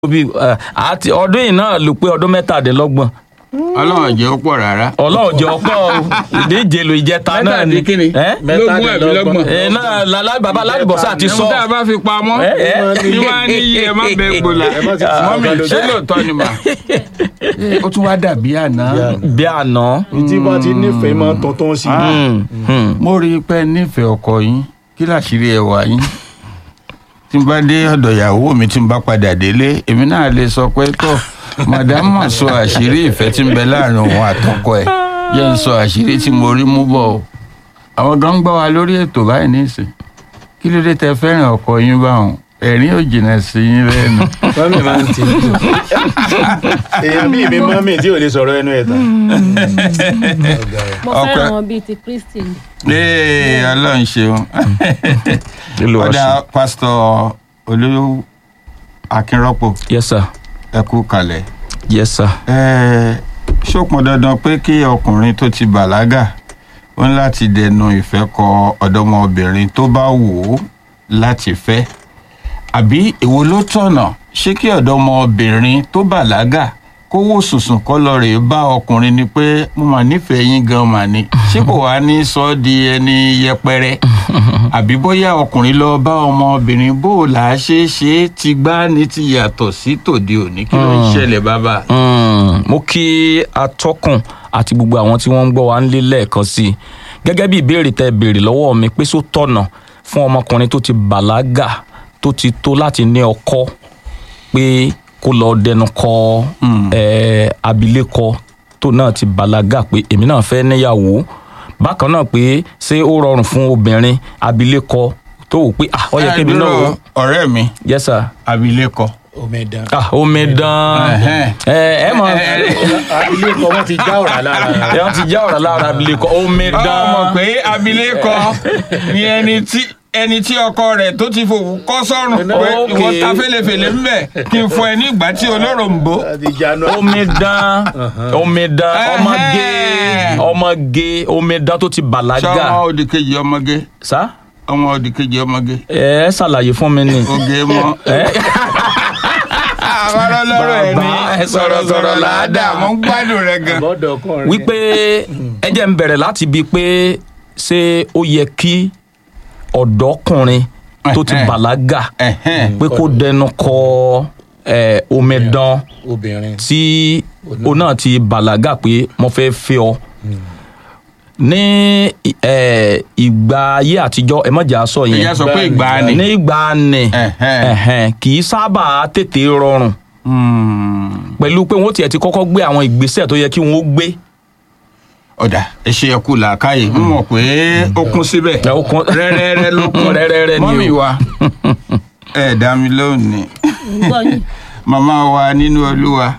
bí ẹ, àti ọdún yìí náà ló pé ọdún mẹ́tàdínlọ́gbọ̀n ọlọ́run jẹ́ ó pọ̀ rárá. ọlọ́run jẹ́ ọpọ́ ìdíje lo ìjẹta náà ni Mẹ́tàdínkìnní. ẹ́? lógún àbí lọ́gbọ̀n. ẹ náà lálá bàbá aládìbọ̀sá ti sọ ẹ̀hún tá a bá fi pamọ́ ẹ, ẹ. ní wàá ní iye ẹ má bẹ gbòòlà mọ́mí ṣé lóòótọ́ ni mà. ó tún wá dàbí àná. bí àná. tí bá ti nífẹ̀ẹ́ máa ń tọ́tọ́ sí i. Hmm, hmm. mo rí i pé nífẹ̀ẹ́ ọkọ yín kí láṣìírí ẹwà yín tí n bá dé ọ̀dọ̀ ìyàwó mi tí n bá padà délé èmi náà lè sọ pé tó màdámà sọ àṣírí ìfẹ́ tí ń bẹ láàrin òun àtọkọ ẹ̀ yẹ ń sọ àṣírí tí mo rí mú bọ̀ o àwọn gan ń gbọ́ wa lórí ètò báyìí nísìn kí ló dé tẹ fẹ́ràn ọkọ yín báwọn ẹ̀rín ò jìnnà sí yín lẹ́nu. mọ́mì máa ń tì í. èèyàn bíi mi mọ́mì tí ò lè sọ̀rọ̀ ẹnu ẹ̀ tán. mo Ọpẹ́. fẹ́ràn wọn bíi ti kristi ni. ee ọlọ́run ṣeun kí ló wá ọ̀dà ṣe. pásítọ̀ olú akínrọ́pò yes sir ẹ kú kalẹ̀. yes sir. Ẹ, ṣó pọn dandan pé kí ọkùnrin tó ti bàlágà ó ní láti dẹnu ìfẹ́ kọ ọ̀dọ́mọbìnrin tó bá wù ú láti fẹ́ àbí èwo ló tọ̀nà ṣé kí ọ̀dọ́mọbìnrin tó bàlágà kó wò sùsùn kọ́ lọ rèé bá ọkùnrin ni pé mo mà nífẹ̀ẹ́ yín gan mà ní ṣé kò wá ní sọ ọ́ di ẹni yẹpẹrẹ àbí bóyá ọkùnrin lọ bá ọmọbìnrin bó o là á ṣe é ṣe é ti gbá ní ti yàtọ̀ sí tòde òní kí ló ń ṣẹlẹ̀ bàbá. Mm, mo kí atọ́kùn àti gbogbo àwọn tí wọ́n ń gbọ́ wa ń lé lẹ́ẹ̀kan sí i gẹ́gẹ́ bí ìbéèrè tẹ béèrè lọ́wọ́ mi pé só tọ̀nà fún ọmọkùnrin tó ti bàlágà tó ti tó láti ní ọkọ pé kó lọ dẹnu kọ eh, abilékọ tó náà ti bàlágà pé èmi náà fẹ́ níyàwó bákan náà pé ṣé ó rọrùn fún obìnrin abilékọ tó wò pé ah ó yẹ kébi náà wò ọ̀rẹ́ mi yes sir abilékọ. omidan. ah omidan Ẹhẹ́n. ẹ ẹ mọ ilé ọkọ wọn ti já ọ̀rá lára. ẹ wọn ti já ọ̀rọ̀ lára abilékọ ọmọ omidan pé abilékọ ni ẹni tí ẹni tí ọkọ rẹ̀ tó ti fòwú kọ́ sọ́rùn pé Okay. ìwọ ta fèlèfèlè ń bẹ kí n fọ ẹ ní ìgbà tí olóró ń bò. ti jánu. omidan omidan ọmọge Ẹhẹ́n. ọmọge omidan tó ti ṣé bàlágà ọmọ òdìkejì ọmọge sá ọmọ òdìkejì ọmọge ẹ ṣàlàyé fún mi ni. oge mọ. ẹ àwọn ọlọ́rọ̀ ẹ̀ ní Bàbá, ẹ sọ̀rọ̀sọ̀rọ̀ là á dà mọ́ ń gbádùn rẹ̀ gan. bọ́dọ̀ ọkùnrin. wípé ẹ jẹ́ ń bẹ̀rẹ̀ láti bíi pé ṣé ó yẹ kí ọ̀dọ́kùnrin tó ti Ẹhẹ́n. bàlágà Ẹ̀hẹ́n. pé kó dẹnu kọ ẹ, omidan obìnrin. tí o náà ti bàlágà pé mo fẹ́ fẹ́ ọ ní ẹ, ìgbà ayé àtijọ́ ẹ mọ̀jà sọ yẹn ìyá sọ pé ìgbà ni. ní ìgbà ni Ẹ̀hẹ́n. ẹ̀hẹ́n, kì í sábà tètè rọrùn Hmm. pẹ̀lú pé wọ́n tiẹ̀ ti kọ́kọ́ gbé àwọn ìgbésẹ̀ tó yẹ kí wọ́n ó gbé ọ̀dà ẹ ṣe ẹkú làákàyè ń mọ̀ pé ó kún síbẹ̀ Ẹ, ó kún- rẹ́rẹ́rẹ́ ló kún Rẹ́rẹ́rẹ́ ni o. mọ́mì wa ẹ dá mi lónìí ń gbọ́ yín. màmá wa nínú olúwa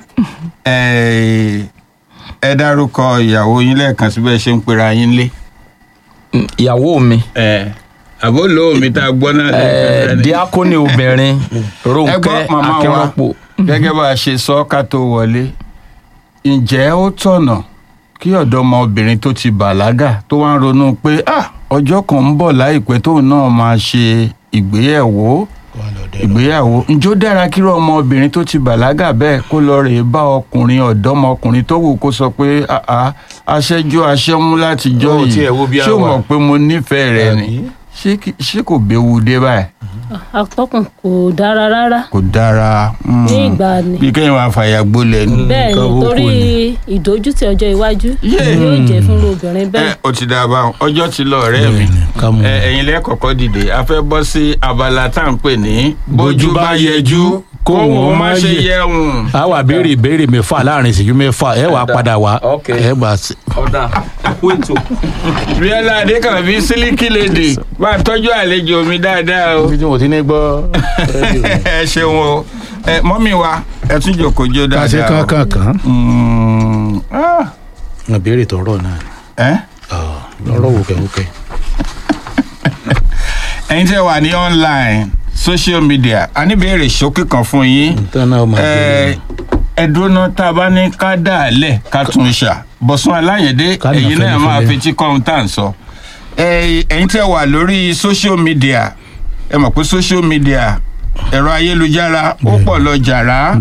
ẹ ẹ dárúkọ ìyàwó yín lẹ́ẹ̀kan síbẹ̀ ṣe ń pera yín lé. ìyàwó mi àbó lóò mi tá a gbọ́ náà ẹ, díákónì obìnrin ẹ Rónkẹ́ gbọ́ màmá wa Akínrọ́pò gẹ́gẹ́ bá a ṣe sọ ká tó wọlé ǹjẹ́ ó tọ̀nà kí ọ̀dọ́mọbìnrin tó ti bàlágà tó wá ń ronú pé "Ah, ọjọ́ kan ń bọ̀ láìpẹ́ tóun náà máa ṣe ìgbéyàwó ìgbéyàwó ǹjẹ́ ó dára kí ọmọbìnrin tó ti bàlágà bẹ́ẹ̀ kó lọ rèé bá ọkùnrin ọ̀dọ́mọkùnrin tó wù kó sọ pé "Ah, ah, aṣẹ́jú aṣẹ́mú látijọ́ Ó yìí tiẹ̀ wo bí a ṣé o wà. mọ̀ pé mo nífẹ̀ẹ́ rẹ ni Àbí? ṣé kì- ṣé kò béwu dé báyìí atọ́kùn kò dára rárá kò dára. mm. ní ìgbà ni. bí kéèyàn máa fàyà gbólẹ̀ ni. bẹ́ẹ̀ ni nǹkan burúkú torí ni. ìdójútì ọjọ́ iwájú Yeah. yóò jẹ́ fún obìnrin ẹ bẹ́ẹ̀. o ti dáa báwọn ọjọ́ ti lọ ọ̀rẹ́ mi ká mú. ẹ ẹ̀yin lẹ́kọ̀ọ́kọ́ dìde a fẹ́ bọ́ sí abala tá à ń pè ní bójú bá yẹjú kóhùn ó má ṣe yẹ̀hùn. a wà béèrè ìbéèrè mẹ́fà láàrin ìṣẹ́jú mẹ́fà ẹ wà padà wá Ok. ẹ bá sí. ọ̀dà kú ètò. bíọ́lá adékànbí sílíkì lèdè máa tọ́jú àlejò mi dáadáa o. ibi tí mo ti ní gbọ́ rédíò ni. ẹ ṣeun o ẹ mọ́mí wa ẹ tún jòkó jó ká ṣe dáadáa o. kankan kan Mm, ah, ìbéèrè tọrọ náà ni ẹ lọ́rọ̀ wòkẹ́wòkẹ́. ẹ̀yin tẹ́ wà ní online social media a ní béèrè ṣókí kan fún yín. nǹkan náà máa béèrè ẹ ẹ dúró náà tá a bá ní ká dà á lẹ̀ ká tún ṣà bọ̀sùn aláyẹ̀dé Ká nà ẹ̀yin náà fẹ́lẹ́fẹ́lẹ́. máa fetí kọ́ ohun tá à ń sọ. ẹ ẹ̀yin tẹ́ wà lórí social media ẹ mọ̀ pé social media ẹ̀rọ ayélujára ó pọ̀ lọ jàrá